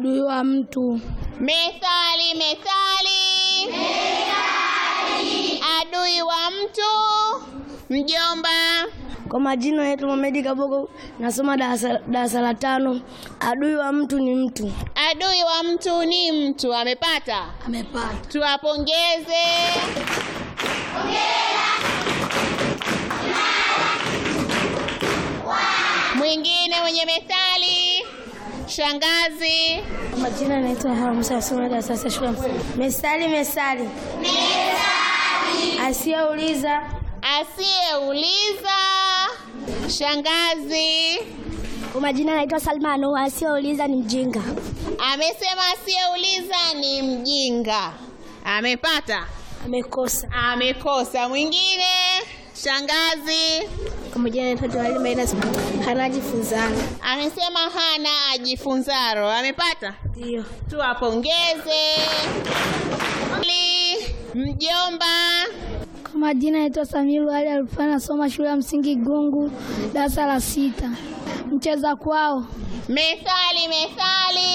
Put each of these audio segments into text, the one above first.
adui wa mtu. Methali, methali. Adui wa mtu. Mjomba. Kwa majina naitwa Mohamed Kabogo, nasoma darasa darasa la tano. Adui wa mtu ni mtu. Adui wa mtu ni mtu. Amepata? Amepata. Tuwapongeze. Mwingine mwenye methali. Shangazi. Kwa majina naitwa Hamsa, nasoma darasa la shule ya msingi. Mesali, mesali. Asiyeuliza Asiyeuliza. Shangazi. Kwa majina naitwa Salmano, asiyeuliza ni mjinga. Amesema asiyeuliza ni mjinga. Amepata? Amekosa. Amekosa. Mwingine. Shangazi. Kwa majina naitwa Joali Maina, hanajifunzana. Amesema hana ajifunzaro. Amepata? Ndio. Tuwapongeze. Li- Mjomba. Kwa majina naitwa Samiru Ali Alfani, nasoma shule ya msingi Gungu, darasa la sita. Mcheza kwao. Methali, methali.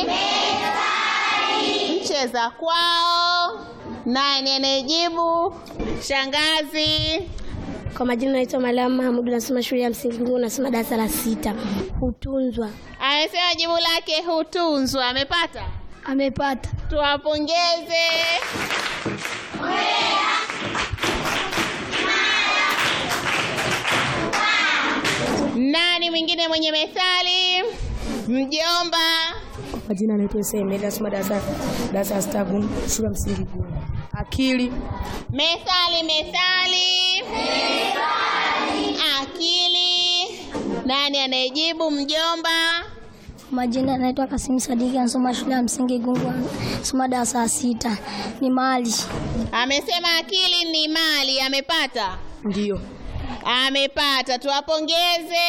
Mcheza kwao. Nani anayejibu? Shangazi. Kwa majina naitwa Mariam Mahamudu, nasoma shule ya msingi Gungu, nasoma darasa la sita. Hutunzwa. Amesema jibu lake hutunzwa. Amepata? Amepata. Tuwapongeze. Nani mwingine mwenye methali? Mjomba. Majina naitwa Isemeli, nasoma darasa darasa la sita Gungu, shule ya msingi Gungu. Akili. Methali, methali. Akili. Nani anayejibu? Mjomba. Majina naitwa Kasimu Sadiki, nasoma shule ya msingi Gungu, nasoma darasa la sita. Ni mali. Amesema akili ni mali. Amepata? Ndio. Amepata. Tuwapongeze.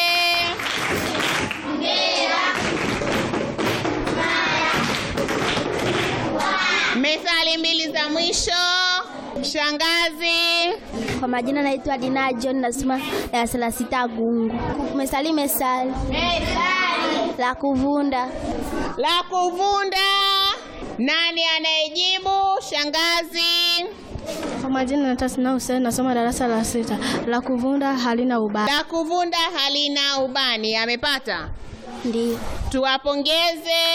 Methali mbili za mwisho. Shangazi. Kwa majina naitwa Dina John, nasoma darasa la sita Gungu. Mesali, mesali la kuvunda. La kuvunda. Nani anayejibu? Shangazi. Kwa majina naitwa Sina Hussein, nasoma darasa la sita. La kuvunda halina ubaya. La kuvunda halina ubani. Amepata? Ndio. Tuwapongeze.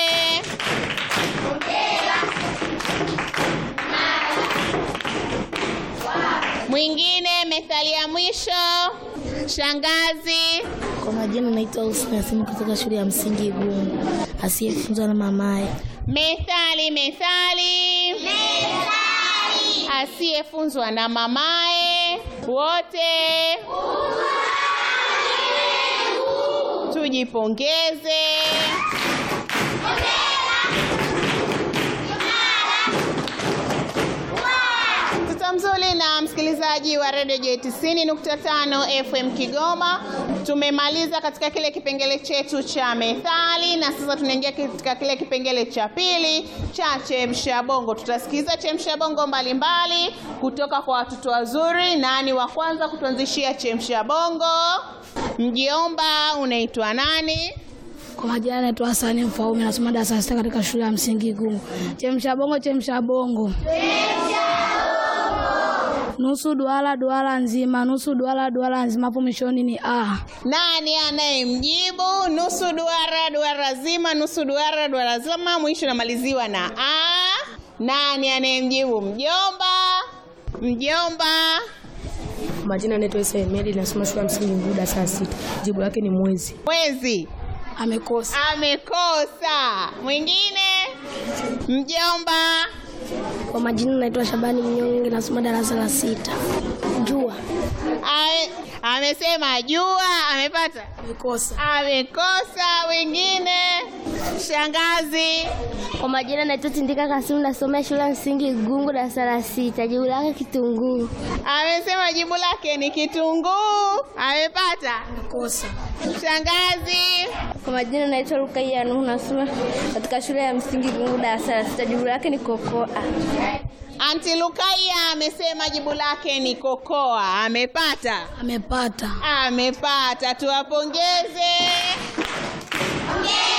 Mwingine, methali ya mwisho. Shangazi. Kwa majina naitwa Hussein Nasimi kutoka shule ya msingi Gungu, asiyefunzwa na mamaye. Methali, methali. Asiyefunzwa na mamaye. Wote tujipongeze. Mtoto mzuri na msikilizaji wa redio J 90.5 FM Kigoma, tumemaliza katika kile kipengele chetu cha methali, na sasa tunaingia katika kile kipengele cha pili cha chemsha bongo. Tutasikiza chemsha bongo mbalimbali kutoka kwa watoto wazuri. Nani wa kwanza kutuanzishia chemsha bongo? Mjomba, unaitwa nani? Kwa majina naitwa Hasani Mfaume, nasoma darasa la sita katika shule ya msingi Gungu. Chemsha bongo, chemsha bongo. Nusu duara duara nzima, nusu duara duara nzima, hapo mwishoni ni a. Nani anayemjibu? Nusu duara duara zima, nusu duara duara zima, mwisho namaliziwa na a. Nani anayemjibu? Mjomba. Mjomba. Majina naitwa Isa Emeli, nasoma shule ya msingi Gungu, darasa la sita. Jibu lake ni mwezi. Mwezi. Amekosa. Amekosa. Mwingine? Mjomba. Kwa majina naitwa Shabani Mnyonge, nasoma darasa la sita. Jua. Ame, amesema jua. Amepata? Amekosa. Amekosa. Wengine? Shangazi. Kwa majina naitwa Tindika Kasimu, nasoma shule ya msingi Gungu, darasa la sita. Jibu lake kitunguu. Amesema jibu lake ni kitunguu. Amepata? Amekosa. Shangazi. Kwa majina naitwa Rukaiya Nuhu, nasoma katika shule ya msingi Gungu, darasa la sita. Jibu lake ni kokoa. Anti Lukaya amesema jibu lake ni kokoa. Amepata? Amepata. Amepata. Tuwapongeze.